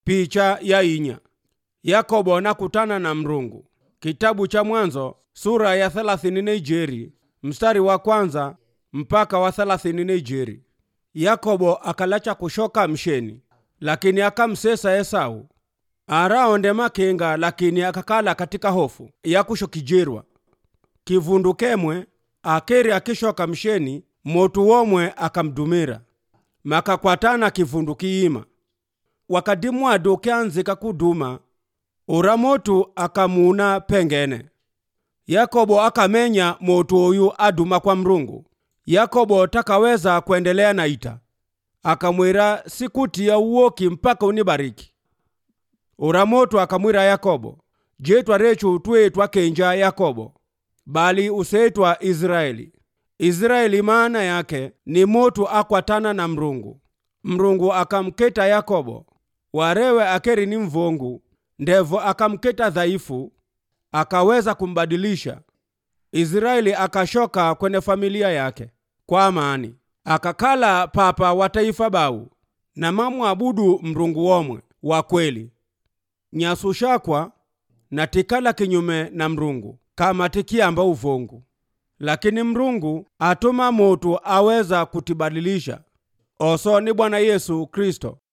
picha ya inya yakobo nakutana na mrungu kitabu cha mwanzo sura ya thelathini na ijeri mstari wa kwanza mpaka wa thelathini na ijeri yakobo akalacha kushoka msheni lakini akamsesa esau araonde makenga lakini akakala katika hofu yakushokijirwa kivundu kemwe akeri akishoka msheni motu womwe akamdumira makakwatana kivundu kiima wakati mwadu kyanzika kuduma ura motu akamuna pengene yakobo akamenya motu oyu aduma kwa mrungu yakobo takaweza kuendelea na ita akamwira sikuti ya uwoki mpaka unibariki ura motu akamwira yakobo jetwa rechu twetwa kenja yakobo bali useitwa israeli israeli maana yake ni motu akwatana na mrungu mrungu akamketa yakobo warewe akeri ni mvongu ndevo akamketa dhaifu akaweza kumbadilisha israeli akashoka kwenye familia yake kwa amani akakala papa wa taifa bau na mamwabudu mrungu womwe wa kweli nyasushakwa na tikala kinyume na mrungu kama tikiamba uvongu lakini mrungu atuma motu aweza kutibadilisha oso ni bwana yesu kristo